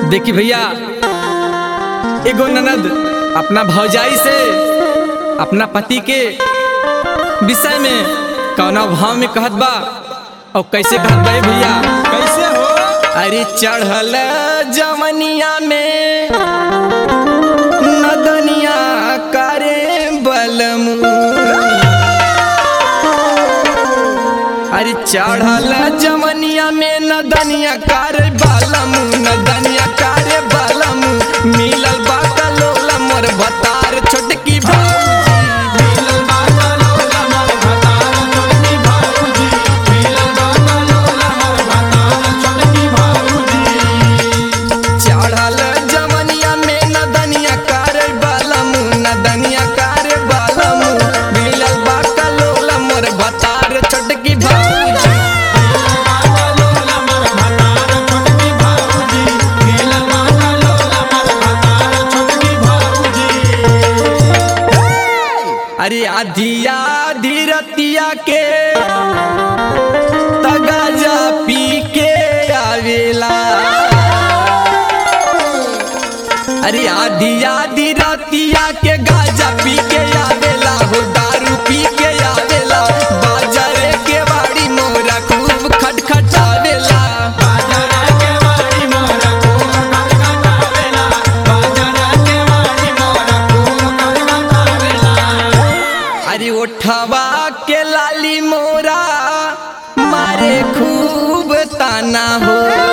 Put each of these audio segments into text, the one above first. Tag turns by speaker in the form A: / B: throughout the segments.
A: देखी भैया एगो ननद अपना भौजाई से अपना पति के विषय में कौना भाव में कहत बा और कैसे कहत बा ए भैया
B: कैसे हो
A: अरे चढ़ल जवनिया में नदनिया करे बलमू अरे चढ़ल जवनिया में नदनिया करे बलमू नदनिया करे बलमू मिलल बा कलोल मोर बतार छोटकी भौजी
B: मिलल बा कलोला मोर भतार छोटकी भाऊजी मिलल बा कलोला मोर भतार छोटकी भाऊजी
A: चढ़ल जवनिया में नदनिया करे बलमू नदनिया करे बलमू मिलल बा कलोल मोर बतार छोटकी भौजी
B: कलोला मोर भतार छोटकी भाऊजी मिलल बा कलोला मोर भतार छोटकी भाऊजी
A: अरे आधिया धीरतिया के तगाजा पी के आवेला अरे आधिया धीरतिया के गाजा पी के आवेला हो दारू पी के आवेला बाजारे के बाड़ी मोरा खूब खटखटावेला
B: बाजार के वाड़ी मोर खूब खटखटावेला बाजार के वाड़ी मोर खूब खटखटावेला
A: अरे ओठवा के लाली मोरा मारे खूब ताना हो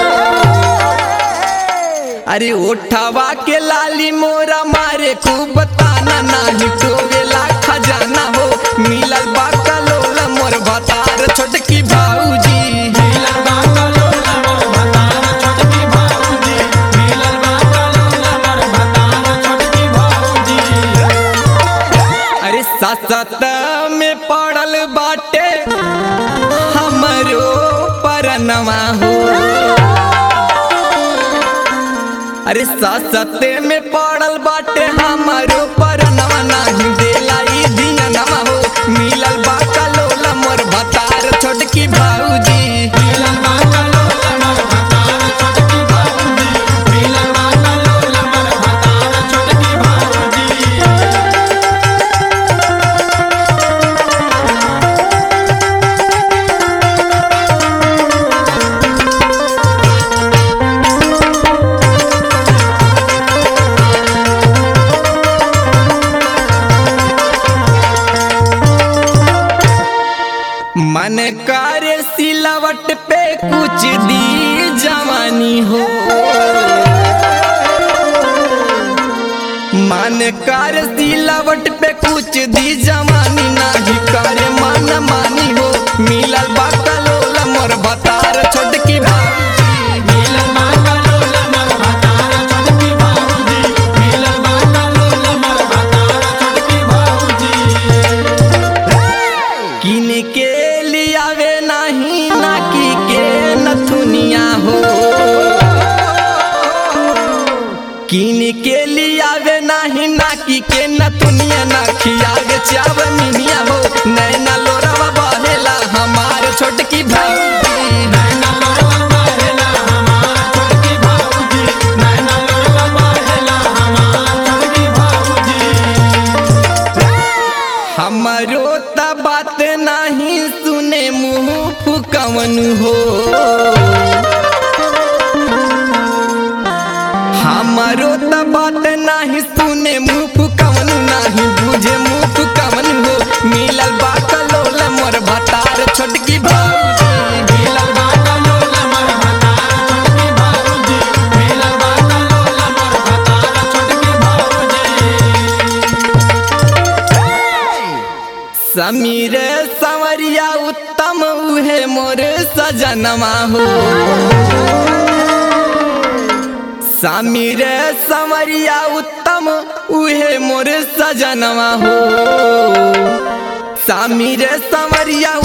A: अरे ओठवा के लाली मोरा मारे खूब ताना नाही टोवेला खजाना हो मिलल बा कलोल मोर भतार छोटकी भाऊजी
B: मिलल बा कलोला मोर भतार छोटकी भाऊजी मिलल बा कलोला मोर भतार छोटकी भाऊजी
A: अरे ससत में पड़ल बाटे हमरो परनवा हो अरे ससते में पड़ल बाटे हमरो परनवा नाही देला ई दियनवा हो मिलल बा कलोला मोर भतार छोटकी भाऊजी
B: मिलल बा कलोला मोर भतार छोटकी भाऊजी मिलल बा कलोला मोर भतार छोटकी भाऊजी
A: मन करे सिलावट पे कुछ दी जवानी हो मन कर सिलावट पे कुछ दी जवानी नाही करे मन मानी हो मिलल बा कलोला मोर भतार छोटकी भाऊजी
B: मिलल बा कलोला मोर भतार छोटकी भाऊजी मिलल बा कलोला मोर भतार छोटकी भाऊजी
A: किन के लियावे नाही नाकी के नथुनिया हो किन के लियावे नाही नाकी के नथुनिया ना खियावे चावनिया हो नैना लोरावा बहेला हमार छोटकी भाई
B: नैना लोरवा बहेला हमार छोटकी भाऊजी नैना लोरवा बहेला हमार छोटकी भाऊजी
A: हमरो त बात नहीं सुने मुंह फुकवन हो हमरो त बात नहीं सुने मुंह फुकवन नहीं बुझे मुंह फुकवन हो मिलल बा कलोल मोर भतार छोटकी भाऊजी
B: मिलल बा कलोला मोर भतार छोटकी भाऊजी मिलल बा कलोला मोर भतार छोटकी भाऊजी
A: समीर संवरिया उत्तम उहे मोर सजनमा हो समीर संवरिया उत्तम उहे मोर सजनवा हो समीर संवरिया